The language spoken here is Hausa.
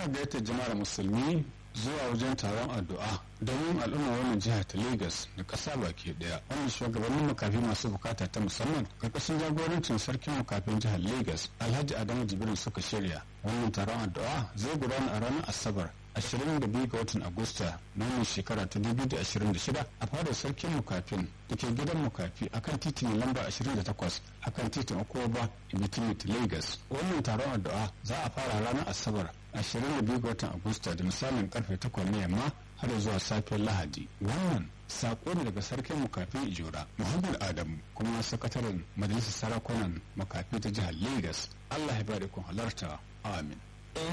muna gayyatar jama'ar musulmi zuwa wajen taron addu'a domin al'umma wannan jiha ta Legas da ƙasa baki ɗaya wanda shugabannin makafi masu bukata ta musamman karkashin jagorancin sarkin makafin jihar Legas Alhaji Adamu Jibrin suka shirya wannan taron addu'a zai gudana a ranar Asabar 22 ga watan Agusta na wannan shekara ta 2026 a fadar sarkin mukafin da ke gidan mukafi akan titin lamba 28 akan titin Okoba Ibitimit Lagos. Wannan taron addu'a za a fara ranar Asabar 22 ga watan Agusta da misalin karfe 8 na yamma har zuwa safiyar Lahadi. Wannan sako ne daga sarkin mukafin Ijora Muhammad Adamu kuma sakataren majalisar sarakunan makafi ta jihar Lagos. Allah ya bada kun halarta. Amin.